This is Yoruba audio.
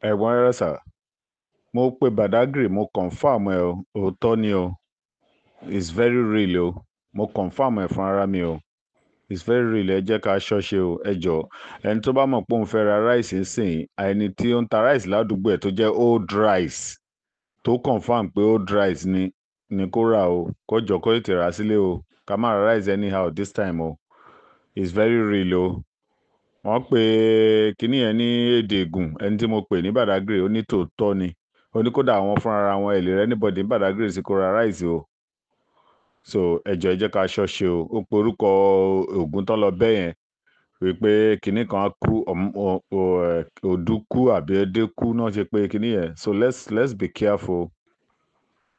ẹ̀gbọ́n rẹ sà mo pe badagry mo confam ẹ o òótọ́ ni o it's very real o mo confam ẹ fún ara mi o it's very real ẹ jẹ́ ká ṣọ́ṣe o ẹ jọ ẹni tó bá mọ̀ pé òun fẹ́ ra rice sìn ẹni tí ó ń ta rice ládùúgbò ẹ̀ tó jẹ́ old rice tó confam pé old rice ni ni kó rà o kó jọ kó tètè rà sílé o ká má ra rice anyhow this time o it's very real o wọ́n pe kíní yẹn ní èdè ègùn ẹni tí mo pè ní badagry ó ní tòótọ́ ni ó ní kódà àwọn fúnra wọn ẹ̀ lè rẹ́ anybody ní badagry sí kó ra rice o so ẹjọ ẹ jẹ́ ká ṣọ́ṣe o ó pe orúkọ ògùn tó lọ bẹ́ẹ̀ yẹn wípé kinní kan á kú òdú kú àbí ẹdẹ kú náà ṣe pé kinní yẹn so let's let's be careful